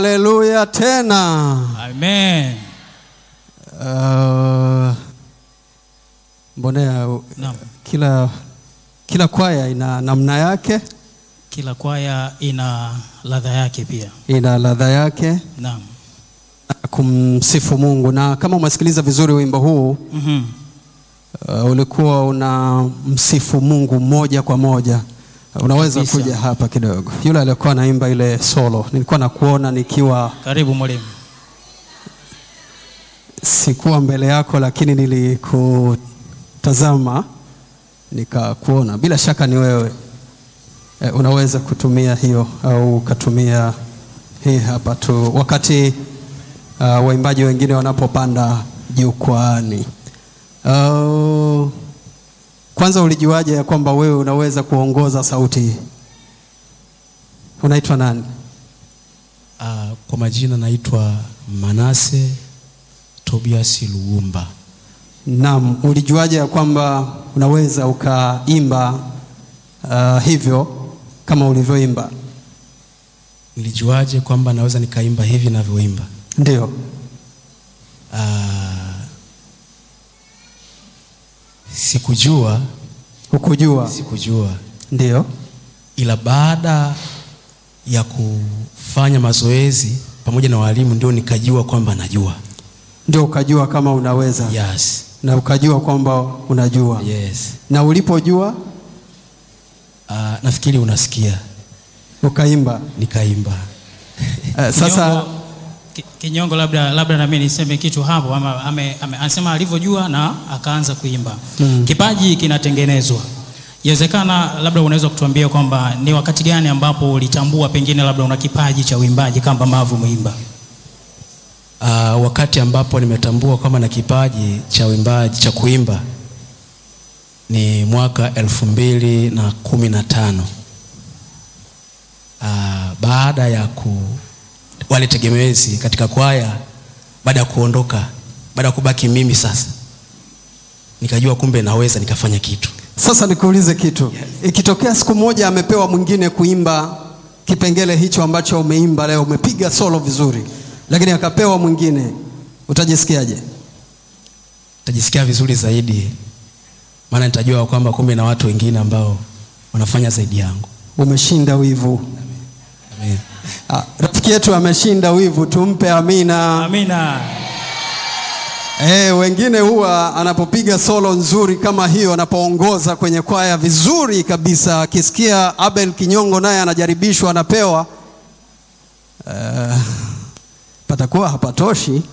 Haleluya tena. Amen. Uh, mbonea uh, Naam. kila kila kwaya ina namna yake, Kila kwaya ina ladha yake pia. ina ladha yake Naam. kumsifu Mungu. Na kama umesikiliza vizuri wimbo huu Mhm. uh, ulikuwa una msifu Mungu moja kwa moja. Unaweza Kabisa. kuja hapa kidogo. Yule aliyekuwa anaimba ile solo, nilikuwa nakuona nikiwa Karibu mwalimu. sikuwa mbele yako, lakini nilikutazama nikakuona. Bila shaka ni wewe. E, unaweza kutumia hiyo au ukatumia hii hapa tu wakati uh, waimbaji wengine wanapopanda jukwaani. Uh, kwanza ulijuaje ya kwamba wewe unaweza kuongoza sauti hii? Unaitwa nani? Ah, kwa majina naitwa Manase Tobias Luumba. Naam, ulijuaje ya kwamba unaweza ukaimba uh, hivyo kama ulivyoimba? Nilijuaje kwamba naweza nikaimba hivi navyoimba? Ndio. Ah, sikujua, Hukujua? sikujua, Ndio. ila baada ya kufanya mazoezi pamoja na walimu ndio nikajua kwamba najua. Ndio ukajua kama unaweza Yes, na ukajua kwamba unajua. yes. Na ulipojua Ah, nafikiri unasikia, ukaimba. nikaimba. Uh, sasa Kinyongo, ki- Kinyongo labda labda na mimi niseme kitu hapo ama ame, ame, anasema alivyojua na akaanza kuimba. Mm. Kipaji kinatengenezwa. Inawezekana labda unaweza kutuambia kwamba ni wakati gani ambapo ulitambua pengine labda una kipaji cha uimbaji kama ambavyo umeimba. Ah, wakati ambapo nimetambua kwamba na kipaji cha uimbaji cha kuimba ni mwaka elfu mbili na kumi na tano Ah, baada ya ku wale tegemezi katika kwaya, baada ya kuondoka, baada ya kubaki mimi sasa, nikajua kumbe naweza nikafanya kitu. sasa nikuulize kitu. Ikitokea siku moja amepewa mwingine kuimba kipengele hicho ambacho umeimba leo, umepiga solo vizuri, lakini akapewa mwingine, utajisikiaje? Nitajisikia vizuri zaidi, maana nitajua kwamba kumbe na watu wengine ambao wanafanya zaidi yangu. Umeshinda wivu. Amen. Ah, rafiki yetu ameshinda wivu, tumpe amina. Amina. Eh, wengine huwa anapopiga solo nzuri kama hiyo, anapoongoza kwenye kwaya vizuri kabisa, akisikia Abel Kinyongo naye anajaribishwa, anapewa uh, patakuwa hapatoshi.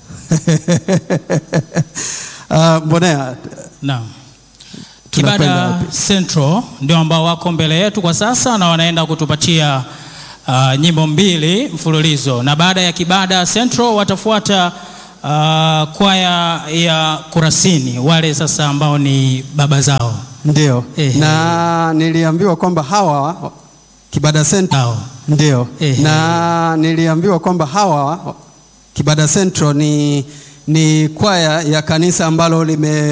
uh, Mbonea, Naam. Tunakwenda Kibada wapi? Central ndio ambao wako mbele yetu kwa sasa na wanaenda kutupatia uh, nyimbo mbili mfululizo, na baada ya Kibada Central watafuata uh, kwaya ya Kurasini, wale sasa ambao ni baba zao ndio Ehe. na niliambiwa kwamba hawa Kibada Central hao. ndio Ehe. na niliambiwa kwamba hawa Kibada Central ni, ni kwaya ya kanisa ambalo lime